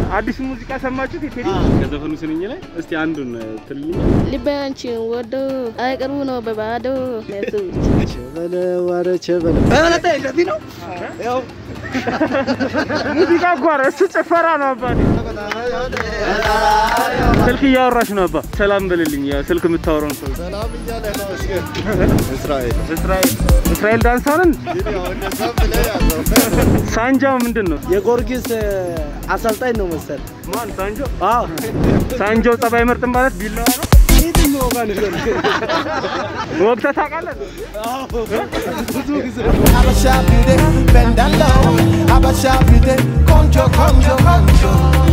አዲስ ሙዚቃ ሰማችሁት? የቴዲ ከዘፈኑ ስንኝ ላይ እስቲ አንዱን ትልኝ። ልቤ አንቺን ወዶ አይቀርቡ ነው በባዶ ነሱች ሙዚቃ እኮ ነው እሱ ጭፈራ ነው አባቴ። ስልክ እያወራሽ ነው አባ። ሰላም በልልኝ። ያው ስልክ የምታወራውን ሰው እስራኤል እስራኤል እስራኤል ዳንሳንን ሳንጃው ምንድን ነው? የጎርጊስ አሰልጣኝ ነው መሰል። ማን ሳንጆ? አዎ ሳንጆ ጸባይ ምርጥም ማለት ቢላዋ ነው። የትኛው ጋር ነው? ወቅተህ ታውቃለህ? ብዙ ጊዜ Abasha beauty, bend down low. Abasha beauty, concho, concho, concho.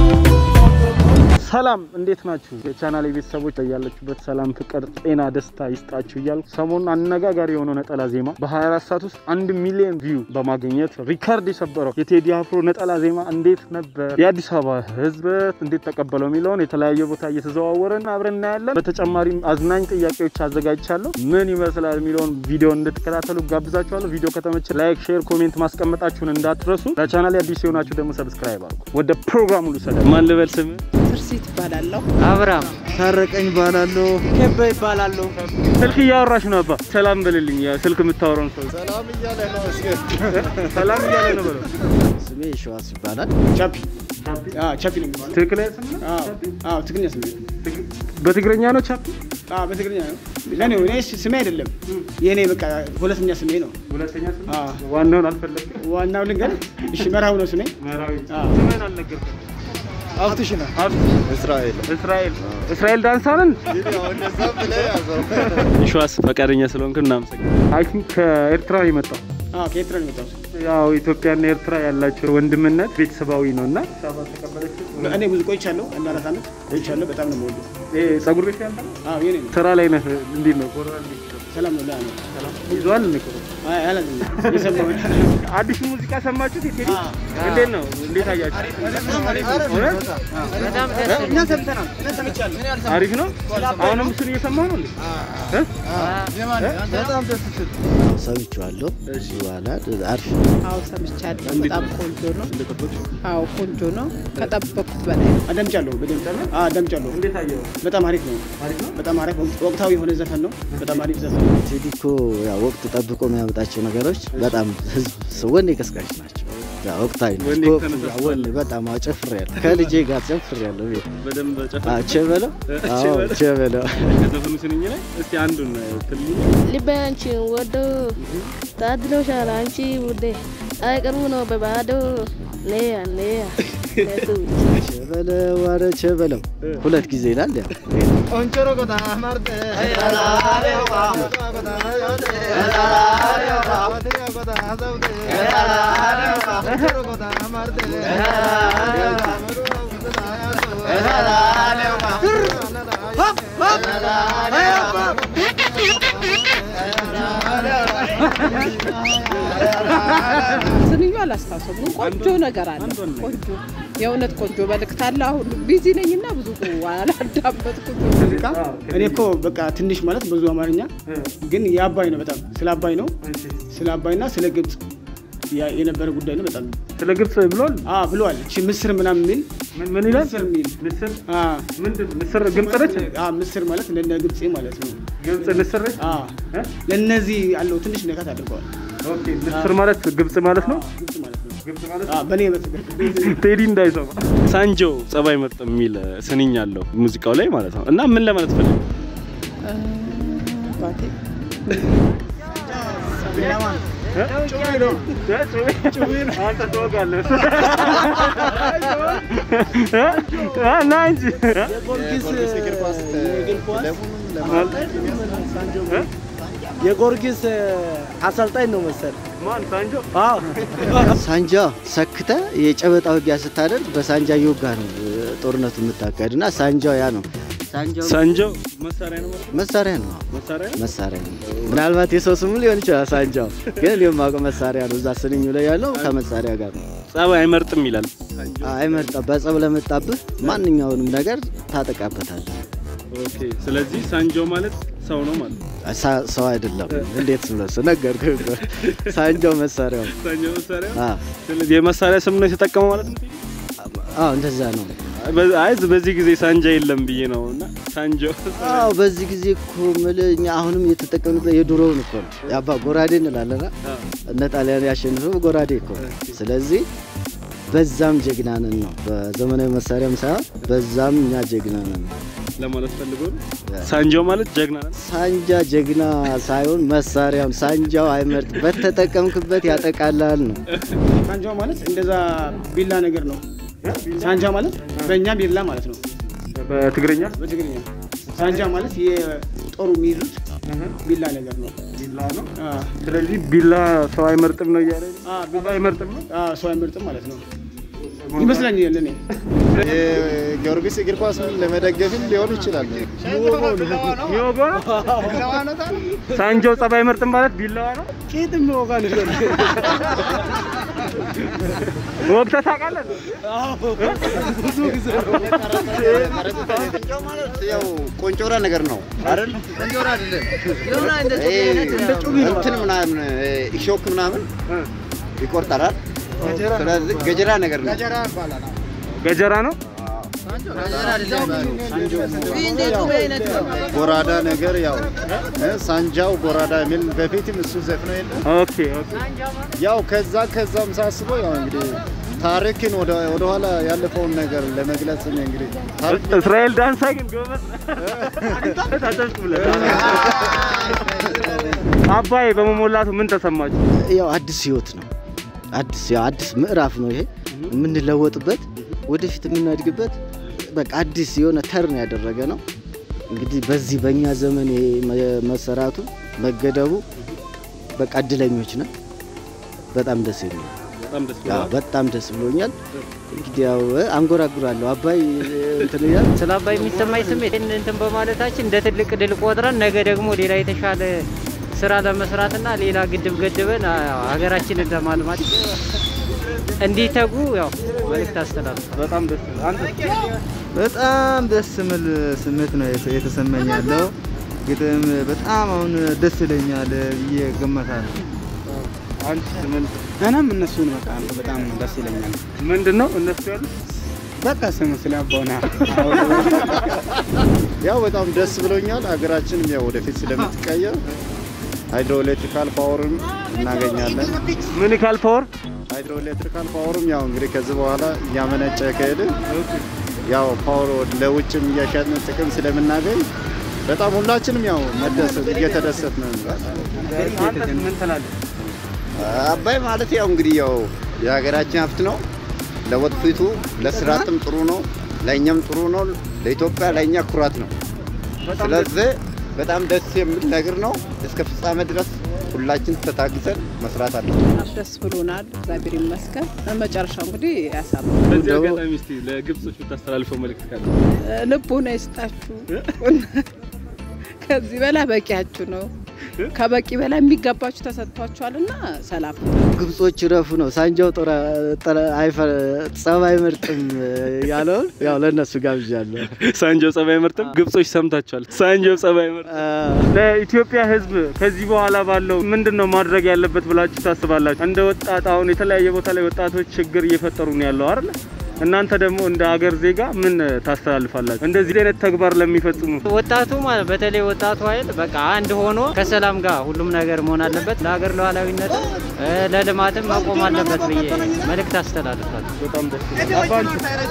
ሰላም እንዴት ናችሁ? የቻናል ቤተሰቦች ያላችሁበት ሰላም፣ ፍቅር፣ ጤና፣ ደስታ ይስጣችሁ እያልኩ ሰሞኑን አነጋጋሪ የሆነው ነጠላ ዜማ በ24 ሰዓት ውስጥ አንድ ሚሊዮን ቪው በማግኘት ሪከርድ የሰበረው የቴዲ አፍሮ ነጠላ ዜማ እንዴት ነበር፣ የአዲስ አበባ ሕዝብ እንዴት ተቀበለው የሚለውን የተለያየ ቦታ እየተዘዋወረን አብረን እናያለን። በተጨማሪም አዝናኝ ጥያቄዎች አዘጋጅቻለሁ። ምን ይመስላል የሚለውን ቪዲዮ እንድትከታተሉ ጋብዛችኋለሁ። ቪዲዮ ከተመቸ ላይክ፣ ሼር፣ ኮሜንት ማስቀመጣችሁን እንዳትረሱ። ለቻናል አዲስ የሆናችሁ ደግሞ ሰብስክራይብ አድርጉ። ወደ ፕሮግራሙ ልውሰድ። ማን ልበል ስም ትርሲት ይባላለሁ። አብርሃም ታረቀኝ ባላለሁ ከበ ይባላለሁ። ስልክ እያወራሽ ነው አባ። ሰላም በልልኝ። ያው ስልክ የምታወራውን ሰው ሰላም እያለ ነው እስኪ ሰላም እያለ ነው በለው። ስሜ ሸዋስ ይባላል ቻፒ አዎ፣ ቻፒ ነው የሚባለው። ትክክለኛ ስም ነው? አዎ፣ አዎ፣ ትግርኛ ስሜ ነው። ትግ- በትግረኛ ነው ቻፒ። አዎ፣ በትግርኛ ነው። ለኔ እኔ ስሜ አይደለም የኔ በቃ ሁለተኛ ስሜ ነው። ሁለተኛ ስም አዎ። ዋናውን አልፈለግም። ዋናው ልንገር፣ እሺ፣ መርሃው ነው ስሜ። መራዊ አዎ። ስምህን አልነገርኩም። አፍትሽ ነው። አብ- እስራኤል እስራኤል እስራኤል ዳንሳንን እንደዛ ብለህ ያዘው ሸዋስ ፈቃደኛ ስለሆንክ እናመሰግናለን። አይ ቲንክ ከኤርትራ ነው የመጣው። አዎ፣ ከኤርትራ ነው የመጣሁት። ያው ኢትዮጵያና ኤርትራ ያላቸው ወንድምነት ቤተሰባዊ ነው እና ሰባ ተቀበለች። እኔ ብዙ ቆይቻለሁ፣ አንድ አራት ዓመት ቆይቻለሁ። በጣም ነው የምወደው። ይሄ ጸጉር ቤት ያለ አዎ፣ የኔ ነው። ስራ ላይ ነህ። እንዴት ነው ኮሮና እንዴት ነው? ሰላም ነው። ላ ነው ይዟል እንዴ ኮሮና? አይ አላዝ የሰማው አዲስ ሙዚቃ ሰማችሁት? የቴዲ አዎ። እንዴት ነው? እንዴት አያችሁ? እውነት? እኛ ሰምተናል። እኛ ሰምቻለሁ። አሪፍ ነው። አሁንም እሱን እየሰማሁ ነው እንዴ? እ? በጣም ደስ ሲል ሰምቼዋለሁ በኋላ አሪፍ አዎ ሰምቻለሁ። በጣም ቆንጆ ነው። አዎ ቆንጆ ነው። ከጠበቅኩት በላይ ነው። አዳምጫለሁ። በደምብ አዎ፣ አዳምጫለሁ። እንዴት አየኸው? በጣም አሪፍ ነው። በጣም አሪፍ ወቅታዊ የሆነ ዘፈን ነው። በጣም አሪፍ ዘፈን ነው። ቴዲ እኮ ያው ወቅት ጠብቆ የሚያመጣቸው ነገሮች በጣም ህዝብ ወኔ ቀስቃሽ ናቸው። ያው ወቅታዊ ነው። ወኔ ስፖርት ተነሳስቶ ያው ወኔ በጣም አዎ ጨፍሬያለሁ። ከልጄ ጋር ጨፍሬያለሁ ቤት በደንብ ጨፈ አዎ ቸበለው አዎ ቸበለው። ቸበለው ከዘፈኑ ስንኝ ላይ እስቲ አንዱን ትልኝ። ልቤ አንቺን ወዶ ታድሎሻል አንቺ ውዴ አይቀርቡ ነው በባዶ ነያ ነያ ነሱች ቸበለው ኧረ ቸበለው ሁለት ጊዜ ይላል ያው ቆንጆሮ ጎዳ ማርጤ ስንዩ አላስታውሰውም፣ ግን ቆንጆ ነገር አለ። ቆንጆ የእውነት ቆንጆ መልእክት አለ። አሁን ቢዚ ነኝና ብዙ አላዳመጥኩት። ሙዚቃ እኔ እኮ በቃ ትንሽ ማለት ብዙ አማርኛ ግን የአባይ ነው። በጣም ስለ አባይ ነው። ስለ አባይና ስለ ግብጽ ያ- የነበረ ጉዳይ ነው። በጣም ስለ ግብጽ ብሏል። አ ብለዋል። እቺ ምስር ምናምን የሚል ምን ምን ይላል? ምስር የሚል ምስር አ ምንድን ምስር ግብጽ ነች? አ ምስር ማለት ለነ ግብጽ ማለት ነው። ግብጽ ምስር ነች? አ እ? ለነዚህ ያለው ትንሽ ነካት አድርገዋል። ኦኬ ምስር ማለት ግብጽ ማለት ነው። ግብጽ ማለት ነው። ግብጽ ማለት አ በኔ በትክክል ቴዲ እንዳይሰማ ሳንጆ ጸባይ ምርጥ የሚል ስንኝ አለው ሙዚቃው ላይ ማለት ነው። እና ምን ለማለት ፈልግ ባቴ አንተ ትወጋለህ ና እንጂ የጎርጊስ እግር ኳስ የእግር ኳስ እ? የጎርጊስ አሰልጣኝ ነው መሰል። ማን ሳንጆ? አዎ ሳንጃ ሰክተ የጨበጣ ውጊያ ስታደርግ በሳንጃ እየወጋ ነው ጦርነቱ የምታካሄድ እና ሳንጃው ያ ነው ሳንጃው ሳንጆ መሳሪያ ነው ማለት ነው? መሳሪያ ነው መሳሪያ ነው? መሳሪያ ነው። ምናልባት የሰው ስሙ ሊሆን ይችላል ሳንጃው፣ ግን የማውቀው መሳሪያ ነው። እዛ ስንኙ ላይ ያለው ከመሳሪያ ጋር ነው። ጸባይ አይመርጥም ይላል። አይመርጣ በጸብ ለመጣብህ ማንኛውንም ነገር ታጠቃበታለህ። ኦኬ። ስለዚህ ሳንጆ ማለት ሰው ነው ማለት ነው። ሳ- ሰው አይደለም። እንዴት ስለሱ ነገርኩህ እኮ። ሳንጃው መሳሪያው ሳንጆ መሳሪያ አ ስለዚህ የመሳሪያ ስም ነው የተጠቀመው ማለት ነው። አዎ እንደዛ ነው። አይ በዚህ ጊዜ ሳንጃ የለም ብዬ ነው እና ሳንጆ አዎ በዚህ ጊዜ እኮ የምልህ እኛ አሁንም እየተጠቀምንበት የድሮውን እኮ ነው። ያባ ጎራዴ እንላለና እነ ጣሊያን ያሸንፈው ጎራዴ እኮ ነው። ስለዚህ በዛም ጀግና ነን ነው። በዘመናዊ መሳሪያም ሳይሆን በዛም እኛ ጀግና ነን ነው። ለማለት ፈልጎ ነው። ሳንጆ ማለት ጀግና ነው። ሳንጃ ጀግና ሳይሆን መሳሪያም ሳንጃው አይመርጥ በተጠቀምክበት ያጠቃላል ነው። ሳንጃ ማለት እንደዛ ቢላ ነገር ነው። ሳንጃ ማለት በእኛ ቢላ ማለት ነው በትግርኛ በትግርኛ። ሳንጃ ማለት የጦሩ የሚይዙት ቢላ ነገር ነው። ቢላ ነው። አ፣ ስለዚህ ቢላ ሰው አይመርጥም ነው እያለ አ፣ ቢላ አይመርጥም ነው። አ፣ ሰው አይመርጥም ማለት ነው ይመስለኛል እኔ የጊዮርጊስ እግር ኳስ ለመደገፍም ሊሆን ይችላል። ሚወጋ ሳንጆ ጸባይ አይመርጥም ማለት ቢላዋ ነው። ቄጥም የሚወጋ ነገር ወቅተህ ታውቃለህ? ያው ቆንጮራ ነገር ነው አይደል? ቆንጮራ አይደለም እንትን ምናምን ኢሾክ ምናምን ይቆርጠራል። ስለዚህ ገጀራ ነገር ነው። ገጀራ ነው። ጎራዳ ነገር ያው እ ሳንጃው ጎራዳ የሚል በፊትም እሱ ዘፍኖ የለ ኦኬ ኦኬ። ያው ከዛ ከዛም ሳስበው ያው እንግዲህ ታሪክን ወደ ኋላ ያለፈውን ነገር ለመግለጽ ነው እንግዲህ ታሪክ እስራኤል ዳንሳ ግን ጎበዝ ታጨብጭ ብለህ አባይ በመሞላቱ ምን ተሰማችሁ? ያው አዲስ ህይወት ነው። አዲስ ያው አዲስ ምዕራፍ ነው ይሄ የምንለወጥበት ወደፊት የምናድግበት በቃ አዲስ የሆነ ተርን ያደረገ ነው። እንግዲህ በዚህ በእኛ ዘመን ይሄ መ- መሰራቱ መገደቡ በቃ እድለኞች ነን። በጣም ደስ የሚል በጣም ደስ ያው በጣም ደስ ብሎኛል። እንግዲህ ያው አንጎራጉራለሁ አባይ እንትን እያለ ስለ አባይ የሚሰማኝ ስሜት ይህን እንትን በማለታችን እንደ ትልቅ ድል ቆጥረን ነገ ደግሞ ሌላ የተሻለ ስራ ለመስራትና ሌላ ግድብ ገድበን አ- ሀገራችንን ለማልማት እንዲተጉ ያው መልእክት አስተላልፋለሁ። በጣም ደስ አንተ በጣም ደስ የሚል ስሜት ነው የተ- የተሰማኝ ያለው። ግጥም በጣም አሁን ደስ ይለኛል ብዬ ገመታለሁ። አንቺ ምን እኔም እነሱን በቃ በጣም ደስ ይለኛል። ምንድን ነው እነሱ ያሉት? በቃ ስሙ ስለ አባውና ያው በጣም ደስ ብሎኛል። ሀገራችንም ያው ወደፊት ስለምትቀየር ሃይድሮኤሌክትሪካል ፓወርም እናገኛለን። ሚኒካል ፓወር ሃይድሮኤሌክትሪካል ፓወርም ያው እንግዲህ ከዚህ በኋላ እያመነጨ ከሄድን ያው ፓወር ወደ- ለውጭም እያሸጥን ጥቅም ስለምናገኝ በጣም ሁላችንም ያው መደሰት እየተደሰት ነው። አንተ ምን ትላለህ? አባይ ማለት ያው እንግዲህ ያው የሀገራችን ሀብት ነው። ለወደፊቱ ለስራትም ጥሩ ነው፣ ለእኛም ጥሩ ነው። ለኢትዮጵያ ለእኛ ኩራት ነው። ስለዚህ በጣም ደስ የሚል ነገር ነው። እስከ ፍጻሜ ድረስ ሁላችን ተታግዘን መስራት አለን። ደስ ብሎናል። እግዚአብሔር ይመስገን። መጨረሻው እንግዲህ ያሳብ በዚህ አጋጣሚ እስቲ ለግብጾች የምታስተላልፈው መልእክት ካለ ልቦና ይስጣችሁ። ከዚህ በላይ በቂያችሁ ነው። ከበቂ በላይ የሚገባችሁ ተሰጥቷችኋልና ሰላም ግብጾች ረፉ ነው ሳንጃው ጦር አይፈ- ጸብ አይመርጥም ያለውን ያው ለእነሱ ጋብዣለሁ። ሳንጆ ጸባይ አይመርጥም። ግብጾች ሰምታችኋል። ሳንጆ ጸባይ አይመርጥም። ለኢትዮጵያ ሕዝብ ከዚህ በኋላ ባለው ምንድን ነው ማድረግ ያለበት ብላችሁ ታስባላችሁ? እንደ ወጣት አሁን የተለያየ ቦታ ላይ ወጣቶች ችግር እየፈጠሩ ነው ያለው አይደል? እናንተ ደግሞ እንደ ሀገር ዜጋ ምን ታስተላልፋላችሁ? እንደዚህ አይነት ተግባር ለሚፈጽሙ ወጣቱ ማለት በተለይ ወጣቱ ኃይል በቃ አንድ ሆኖ ከሰላም ጋር ሁሉም ነገር መሆን አለበት። ለሀገር ሉዓላዊነት እ፣ ለልማትም መቆም አለበት ብዬ መልእክት አስተላልፋለሁ። በጣም ደስ ይላል። አባንቺ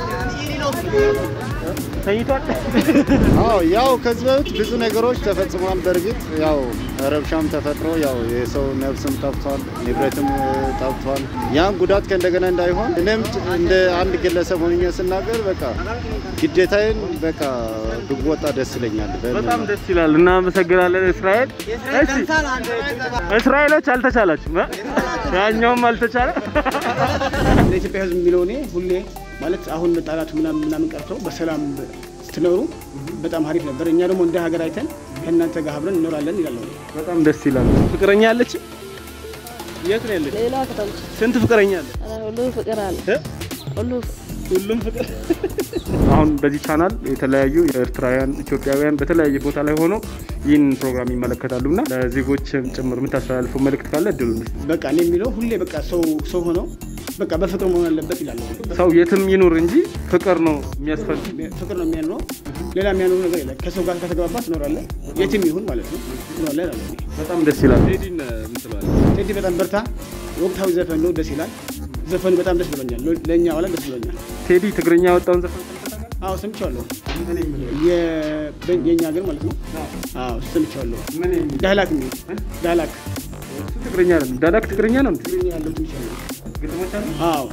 ተኝቷል። አዎ ያው ከዚህ በፊት ብዙ ነገሮች ተፈጽሟል። በእርግጥ ያው ረብሻም ተፈጥሮ ያው የሰው ነፍስም ጠፍቷል፣ ንብረትም እ, ጠፍቷል። ያን ጉዳት ከእንደገና እንዳይሆን እኔም እንደ አንድ ግለሰብ ሆኜ ስናገር በቃ ግዴታዬን በቃ ብወጣ ደስ ይለኛል። በምን በጣም ነው? ደስ ይላል። እናመሰግናለን እስራኤል። እሺ እስራኤሎች አልተቻላችሁም እ? ያኛውም አልተቻለ። ለኢትዮጵያ ሕዝብ የሚለው እኔ ሁሌ ማለት አሁን መጣላቱ ምናምን ምናምን ቀርቶ በሰላም ስትኖሩ በጣም አሪፍ ነበር። እኛ ደግሞ እንደ ሀገር አይተን ከእናንተ ጋር አብረን እንኖራለን ይላል። በጣም ደስ ይላል። ፍቅረኛ አለች? የት ነው ያለች? ሌላ ከተማ ስንት ፍቅረኛ አለ? ሁሉ ፍቅር አለ እ? ሁሉ ሁሉም ፍቅር። አሁን በዚህ ቻናል የተለያዩ ኤርትራውያን፣ ኢትዮጵያውያን በተለያየ ቦታ ላይ ሆነው ይህን ፕሮግራም ይመለከታሉ እና ለዜጎችም ጭምር የምታስተላልፈው መልእክት ካለ እድሉ በቃ እኔ የሚለው ሁሌ በቃ ሰው ሰው ሆነው በቃ በፍቅር መሆን አለበት ይላል። ሰው የትም ይኑር እንጂ ፍቅር ነው የሚያስፈልግ። ፍቅር ነው የሚያኖረው። ሌላ የሚያኖሩ ነገር የለም። ከሰው ጋር ከተግባባ ትኖራለህ፣ የትም ይሁን ማለት ነው ትኖራለህ እላለሁ እኔ። በጣም ደስ ይላል። ቴዲ በጣም በርታ። ወቅታዊ ዘፈን ነው፣ ደስ ይላል። ዘፈኑ በጣም ደስ ብሎኛል። ለእኛ ዋላ ደስ ብሎኛል። ቴዲ ትግርኛ ያወጣውን ዘፈን አዎ ሰምቼዋለሁ። የ- በ- የእኛ ሀገር ማለት ነው። አዎ ሰምቼዋለሁ። ዳህላክ የሚል ዳህላክ ትግርኛ አይደለም፣ ዳዳክ ትግርኛ ነው እንዴ? ትግርኛ ያለው ሰምቼዋለሁ። ግጥሞች አሉ? አዎ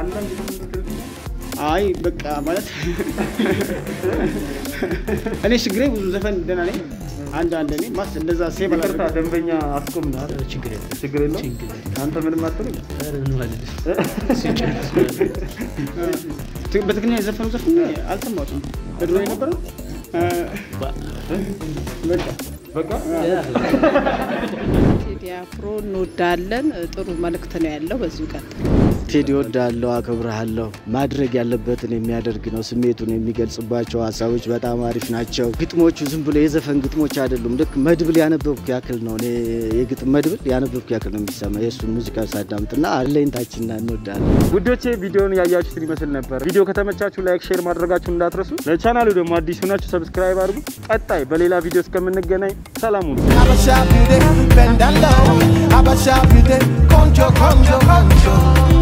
አይ በቃ ማለት እኔ ችግሬ ብዙ ዘፈን ደህና ነኝ። አንድ አንድ እኔ ማስ እንደዛ ሴቭ ይቅርታ አላደረግም። ደንበኛ አስቆም ነው አይደል? ችግር የለም ችግር የለውም። አንተ ምንም አትልም። ት- በትግርኛ የዘፈኑ ዘፈን አልሰማሁትም። በድሮ የነበረ ነው። በቃ በቃ ቴዲ አፍሮ እንወዳለን። ጥሩ መልእክት ነው ያለው። በዚሁ ቀጥል። ቴዲ ወዳለው አከብረሃለሁ። ማድረግ ያለበትን የሚያደርግ ነው። ስሜቱን የሚገልጽባቸው ሀሳቦች በጣም አሪፍ ናቸው። ግጥሞቹ ዝም ብሎ የዘፈን ግጥሞች አይደሉም። ልክ መድብል ያነበብኩ ያክል ነው። እኔ የግጥም መድብል ያነበብኩ ያክል ነው የሚሰማ የእሱን ሙዚቃ ሳዳምጥና አለኝታችንና እንወዳለን። ውዶቼ ቪዲዮን ያያችሁትን ይመስል ነበር። ቪዲዮ ከተመቻችሁ ላይክ፣ ሼር ማድረጋችሁን እንዳትረሱ። ለቻናሉ ደግሞ አዲስ ሆናችሁ ሰብስክራይብ አድርጉ። ቀጣይ በሌላ ቪዲዮ እስከምንገናኝ ሰላም ሁኑ። Abasha beauty, bend down low. Abasha beauty, conjo, conjo, conjo.